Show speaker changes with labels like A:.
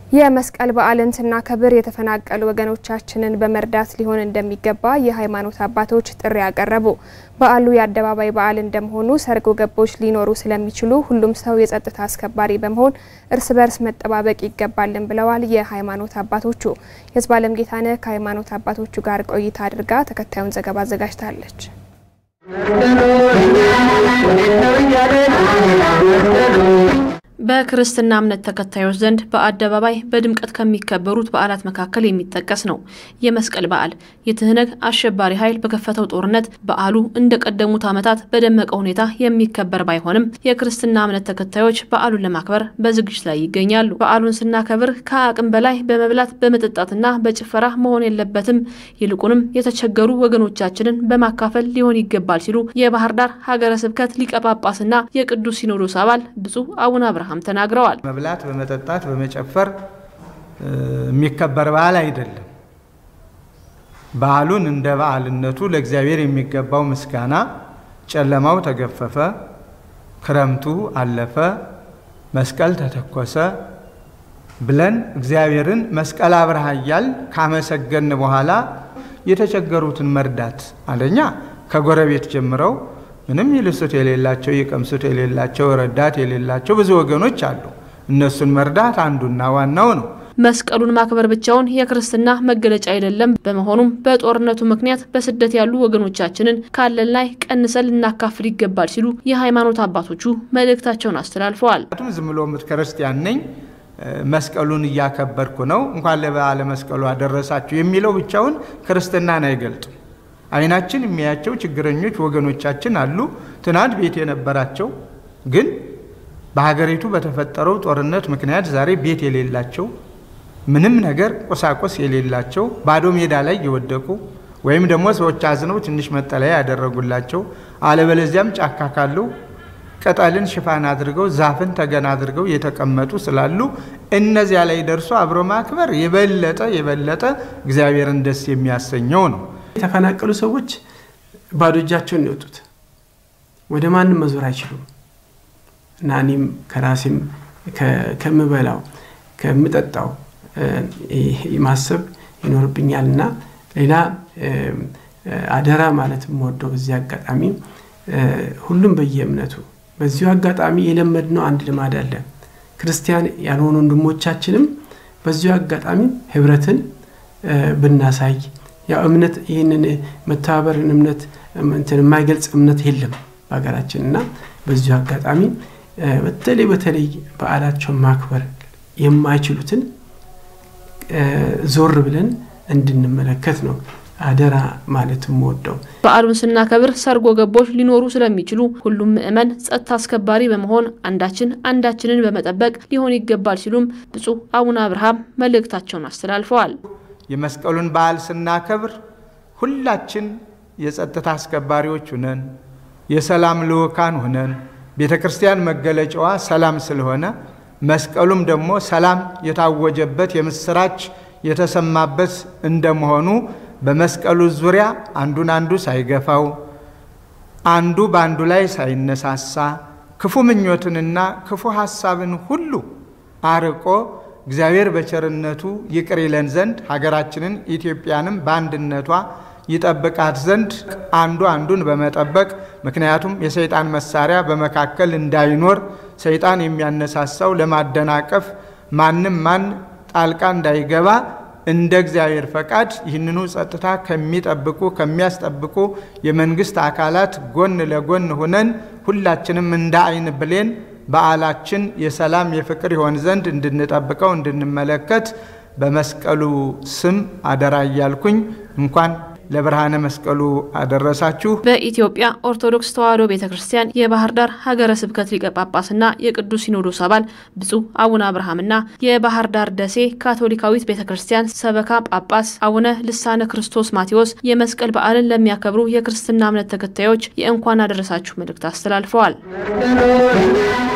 A: የመስቀል በዓልን ስናከብር የተፈናቀሉ ወገኖቻችንን በመርዳት ሊሆን እንደሚገባ የሃይማኖት አባቶች ጥሪ ያቀረቡ። በዓሉ የአደባባይ በዓል እንደመሆኑ ሰርጎ ገቦች ሊኖሩ ስለሚችሉ ሁሉም ሰው የጸጥታ አስከባሪ በመሆን እርስ በርስ መጠባበቅ ይገባልን ብለዋል የሃይማኖት አባቶቹ። የዝባለም ጌታነህ ከሃይማኖት አባቶቹ ጋር ቆይታ አድርጋ ተከታዩን ዘገባ አዘጋጅታለች።
B: በክርስትና እምነት ተከታዮች ዘንድ በአደባባይ በድምቀት ከሚከበሩት በዓላት መካከል የሚጠቀስ ነው የመስቀል በዓል። የትህነግ አሸባሪ ኃይል በከፈተው ጦርነት በዓሉ እንደ ቀደሙት ዓመታት በደመቀ ሁኔታ የሚከበር ባይሆንም የክርስትና እምነት ተከታዮች በዓሉን ለማክበር በዝግጅት ላይ ይገኛሉ። በዓሉን ስናከብር ከአቅም በላይ በመብላት በመጠጣትና በጭፈራ መሆን የለበትም፣ ይልቁንም የተቸገሩ ወገኖቻችንን በማካፈል ሊሆን ይገባል ሲሉ የባህር ዳር ሀገረ ስብከት ሊቀ ጳጳስና የቅዱስ ሲኖዶስ አባል ብፁዕ አቡነ አብርሃም ተናግረዋል።
C: መብላት፣ በመጠጣት፣ በመጨፈር የሚከበር በዓል አይደለም። በዓሉን እንደ በዓልነቱ ለእግዚአብሔር የሚገባው ምስጋና ጨለማው ተገፈፈ፣ ክረምቱ አለፈ፣ መስቀል ተተኮሰ ብለን እግዚአብሔርን መስቀል አብርሃ እያል ካመሰገን በኋላ የተቸገሩትን መርዳት አንደኛ ከጎረቤት ጀምረው ምንም ይልሱት የሌላቸው ይቀምሱት የሌላቸው ረዳት የሌላቸው ብዙ ወገኖች አሉ። እነሱን መርዳት አንዱና ዋናው ነው።
B: መስቀሉን ማክበር ብቻውን የክርስትና መገለጫ አይደለም። በመሆኑም በጦርነቱ ምክንያት በስደት ያሉ ወገኖቻችንን ካለን ላይ ቀንሰን ልናካፍል ይገባል ሲሉ የሃይማኖት አባቶቹ መልእክታቸውን አስተላልፈዋል።
C: ዝም ብሎ ክርስቲያን ነኝ መስቀሉን እያከበርኩ ነው እንኳን ለበዓለ መስቀሉ አደረሳችሁ የሚለው ብቻውን ክርስትናን አይገልጥም። አይናችን የሚያያቸው ችግረኞች ወገኖቻችን አሉ። ትናንት ቤት የነበራቸው ግን በሀገሪቱ በተፈጠረው ጦርነት ምክንያት ዛሬ ቤት የሌላቸው ምንም ነገር ቁሳቁስ የሌላቸው ባዶ ሜዳ ላይ የወደቁ ወይም ደግሞ ሰዎች አዝነው ትንሽ መጠለያ ያደረጉላቸው አለበለዚያም ጫካ ካለው ቅጠልን ሽፋን አድርገው ዛፍን ተገን አድርገው የተቀመጡ ስላሉ እነዚያ ላይ ደርሶ አብሮ ማክበር የበለጠ የበለጠ እግዚአብሔርን ደስ የሚያሰኘው ነው።
D: የተፈናቀሉ ሰዎች ባዶ እጃቸውን የወጡት ወደ ማንም መዞር አይችሉም እና እኔም ከራሴም ከምበላው ከምጠጣው ማሰብ ይኖርብኛል እና ሌላ አደራ ማለት የምወደው በዚህ አጋጣሚ ሁሉም በየእምነቱ በዚሁ አጋጣሚ የለመድነው አንድ ልማድ አለ። ክርስቲያን ያልሆኑ ወንድሞቻችንም በዚሁ አጋጣሚ ህብረትን ብናሳይ ያው እምነት ይህንን መተባበርን እምነት እንትን የማይገልጽ እምነት የለም በሀገራችን እና በዚሁ አጋጣሚ በተለይ በተለይ በዓላቸውን ማክበር የማይችሉትን ዞር ብለን እንድንመለከት ነው አደራ ማለት የምወደው።
B: በዓሉን ስናከብር ሰርጎ ገቦች ሊኖሩ ስለሚችሉ ሁሉም ምዕመን ጸጥታ አስከባሪ በመሆን አንዳችን አንዳችንን በመጠበቅ ሊሆን ይገባል ሲሉም ብፁዕ አቡነ አብርሃም መልእክታቸውን አስተላልፈዋል።
C: የመስቀሉን በዓል ስናከብር ሁላችን የጸጥታ አስከባሪዎች ሁነን የሰላም ልዑካን ሁነን ቤተ ክርስቲያን መገለጫዋ ሰላም ስለሆነ መስቀሉም ደግሞ ሰላም የታወጀበት የምስራች የተሰማበት እንደመሆኑ በመስቀሉ ዙሪያ አንዱን አንዱ ሳይገፋው አንዱ በአንዱ ላይ ሳይነሳሳ ክፉ ምኞትንና ክፉ ሐሳብን ሁሉ አርቆ እግዚአብሔር በቸርነቱ ይቅር ይለን ዘንድ ሀገራችንን ኢትዮጵያንም በአንድነቷ ይጠብቃት ዘንድ አንዱ አንዱን በመጠበቅ ምክንያቱም የሰይጣን መሳሪያ በመካከል እንዳይኖር ሰይጣን የሚያነሳሳው ለማደናቀፍ ማንም ማን ጣልቃ እንዳይገባ እንደ እግዚአብሔር ፈቃድ ይህንኑ ጸጥታ ከሚጠብቁ ከሚያስጠብቁ የመንግስት አካላት ጎን ለጎን ሁነን ሁላችንም እንደ አይን ብሌን በዓላችን የሰላም የፍቅር ይሆን ዘንድ እንድንጠብቀው እንድንመለከት በመስቀሉ ስም አደራ እያልኩኝ እንኳን ለብርሃነ መስቀሉ አደረሳችሁ።
B: በኢትዮጵያ ኦርቶዶክስ ተዋሕዶ ቤተ ክርስቲያን የባህር ዳር ሀገረ ስብከት ሊቀ ጳጳስና የቅዱስ ሲኖዶስ አባል ብፁዕ አቡነ አብርሃምና የባህር ዳር ደሴ ካቶሊካዊት ቤተ ክርስቲያን ሰበካ ጳጳስ አቡነ ልሳነ ክርስቶስ ማቴዎስ የመስቀል በዓልን ለሚያከብሩ የክርስትና እምነት ተከታዮች የእንኳን አደረሳችሁ መልእክት አስተላልፈዋል።